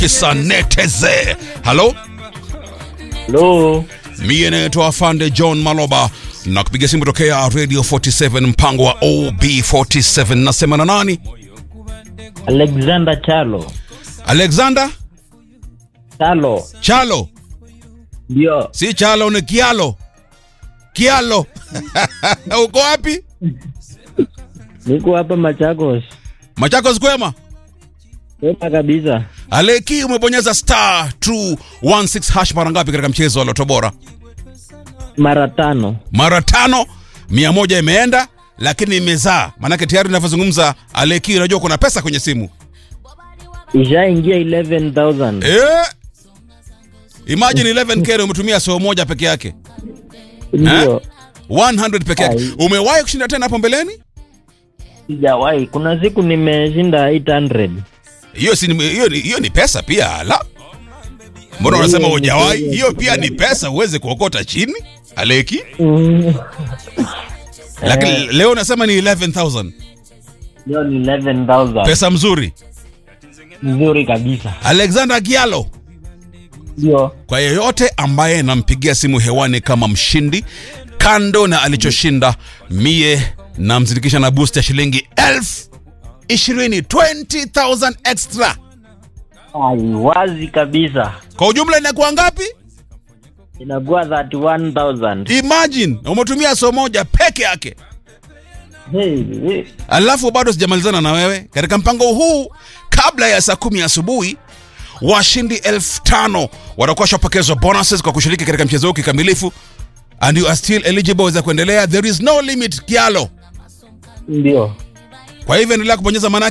kisa neteze halo Hello. mie naitwa afande john maloba na kupiga simu tokea radio 47 mpango wa ob47 nasema na nani Alexander Chalo. alexander Chalo. chalo Ndio. si chalo ni kialo kialo uko wapi Niko hapa Machakos. machakos kwema Sema kabisa. aleki umebonyeza star 216 hash mara ngapi katika mchezo wa loto bora Mara tano. mara tano mia moja imeenda lakini imezaa maanake tayari inavyozungumza aleki unajua kuna pesa kwenye simu Ishaingia 11,000. eh? imagine 11k na umetumia soo moja peke yake Ndio. 100 peke yake Ai. umewahi kushinda tena hapo mbeleni Sijawahi. Kuna siku nimeshinda 800. hiyo si hiyo ni- hiyo ni pesa pia ala mbona unasema Hiyo ni hujawahi pesa. hiyo pia ni pesa uweze kuokota chini aleki Mm. lakini Eh. leo unasema ni 11000 Hiyo ni 11,000. pesa mzuri Nzuri kabisa. alexander gialo Ndio. kwa yeyote ambaye nampigia simu hewani kama mshindi kando na alichoshinda mie namzindikisha na boost ya shilingi elfu ishirini 20000 extra Ai, wazi kabisa. kwa ujumla inakuwa ngapi Inakuwa 31,000. imagine umetumia so moja peke yake Hey, hey. alafu bado sijamalizana na wewe katika mpango huu kabla ya saa kumi asubuhi washindi elfu tano watakuwa shapokezwa bonuses kwa kushiriki katika mchezo huu kikamilifu and you are still eligible za kuendelea there is no limit kialo Ndio. kwa hivyo endelea kubonyeza maana